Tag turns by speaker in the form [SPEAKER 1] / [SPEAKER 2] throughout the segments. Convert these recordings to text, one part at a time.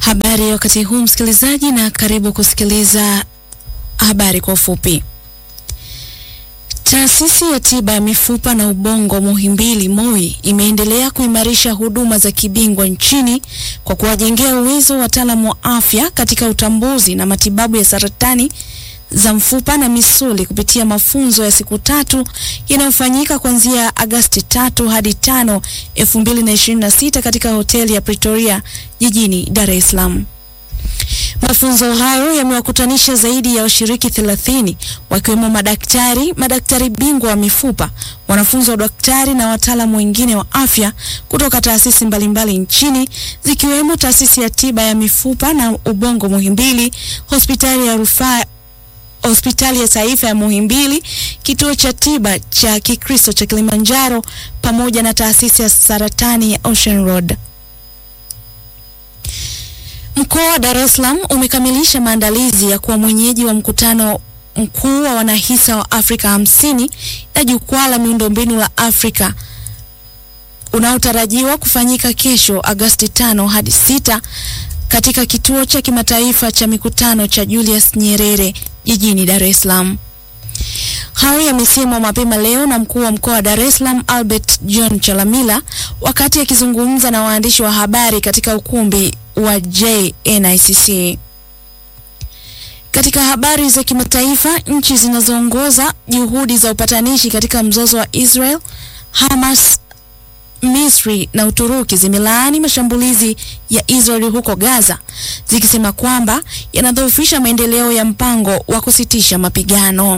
[SPEAKER 1] Habari wakati huu msikilizaji, na karibu kusikiliza habari kwa ufupi. Taasisi ya tiba ya mifupa na ubongo Muhimbili MOI imeendelea kuimarisha huduma za kibingwa nchini kwa kuwajengea uwezo wataalamu wa afya katika utambuzi na matibabu ya saratani za mfupa na misuli kupitia mafunzo ya siku tatu yanayofanyika kuanzia Agasti tatu hadi tano elfu mbili na ishirini na sita katika hoteli ya Pretoria jijini Dar es Salaam. Mafunzo hayo yamewakutanisha zaidi ya washiriki 30 wakiwemo madaktari, madaktari bingwa wa mifupa, wanafunzi wa daktari na wataalamu wengine wa afya kutoka taasisi mbalimbali nchini zikiwemo taasisi ya tiba ya mifupa na ubongo Muhimbili, hospitali ya rufaa hospitali ya taifa ya Muhimbili, kituo cha tiba cha Kikristo cha Kilimanjaro pamoja na taasisi ya saratani ya Ocean Road. Mkoa wa Dar es Salaam umekamilisha maandalizi ya kuwa mwenyeji wa mkutano mkuu wa wanahisa wa Afrika hamsini na jukwaa la miundombinu la Afrika unaotarajiwa kufanyika kesho Agosti tano hadi sita katika kituo cha kimataifa cha mikutano cha Julius Nyerere jijini Dar es Salaam. Hayo yamesemwa mapema leo na mkuu wa mkoa wa Dar es Salaam Albert John Chalamila wakati akizungumza na waandishi wa habari katika ukumbi wa JNICC. Katika habari za kimataifa, nchi zinazoongoza juhudi za upatanishi katika mzozo wa Israel, Hamas, Misri na Uturuki zimelaani mashambulizi ya Israeli huko Gaza zikisema kwamba yanadhoofisha maendeleo ya mpango wa kusitisha mapigano.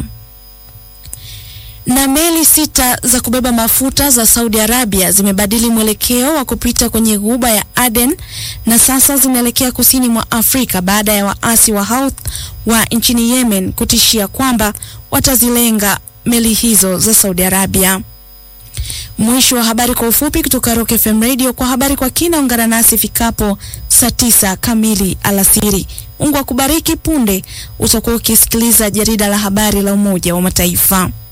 [SPEAKER 1] Na meli sita za kubeba mafuta za Saudi Arabia zimebadili mwelekeo wa kupita kwenye ghuba ya Aden na sasa zinaelekea kusini mwa Afrika baada ya waasi wa Houthi wa nchini Yemen kutishia kwamba watazilenga meli hizo za Saudi Arabia. Mwisho wa habari kwa ufupi kutoka Rock FM Radio. Kwa habari kwa kina, ungana nasi fikapo saa tisa kamili alasiri. Mungu akubariki. Punde utakuwa ukisikiliza jarida la habari la Umoja wa Mataifa.